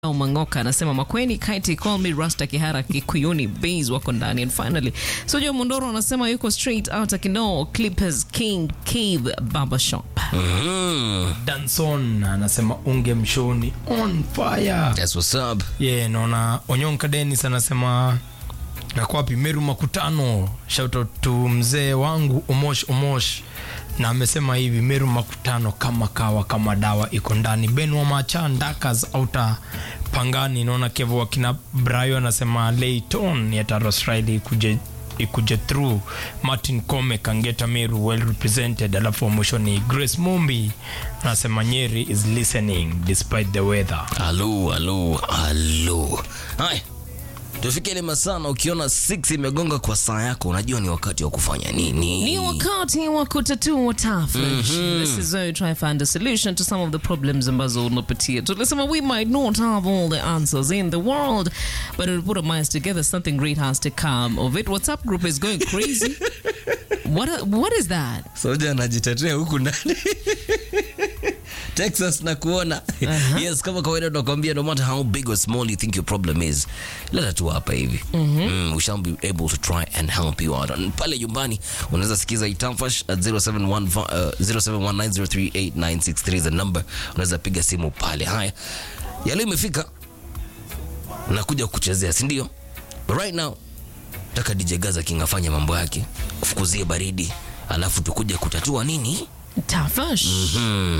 Mangoka anasema Makweni, Kaiti, Call Me, Rasta, Kihara, Kikuyuni, Bays wako ndani. And finally, Sojo Mondoro anasema yuko straight out Kinoo, Clippers, King, Cave, Barbershop. Danson anasema unge mshoni on fire. That's what's up. Yeah, naona Onyonka Dennis anasema nako wapi Meru Makutano. Shout out to mzee wangu Omosh Omosh na amesema hivi Meru Makutano kama kawa kama dawa iko ndani. Ben wa Macha Ndakas auta Pangani, naona Kevo wakina Brayo anasema Layton ya Taros Riley kuje ikuje through Martin Kome Kangeta Meru well represented, alafu wa mwisho ni Grace Mumbi anasema Nyeri is listening despite the weather. Halo, halo, halo. Hai. Tufike ile masaa na ukiona 6 imegonga kwa saa yako unajua ni wakati wa kufanya nini. Ni wakati wa kutatua tafresh. This is where we try find a solution to some of the problems ambazo unapitia. Tulisema we might not have all the answers in the world, but we put our minds together, something great has to come of it. WhatsApp group is going crazy. what what is that? Soja anajitetea huku ndani. Texas na kuona. Yes, kama kawaida tunakwambia no matter how big or small you think your problem is, leta tu hapa hivi. Mm, we shall be able to try and help you out. And pale nyumbani unaweza sikiza Itamfash at 0715 uh, 0719038963 is the number. Unaweza piga simu pale. Haya. Yale imefika. Nakuja kuchezea, si ndio? But right now nataka DJ Gaza King afanye mambo yake, ufukuzie baridi, alafu tukuja kutatua nini? Tafresh.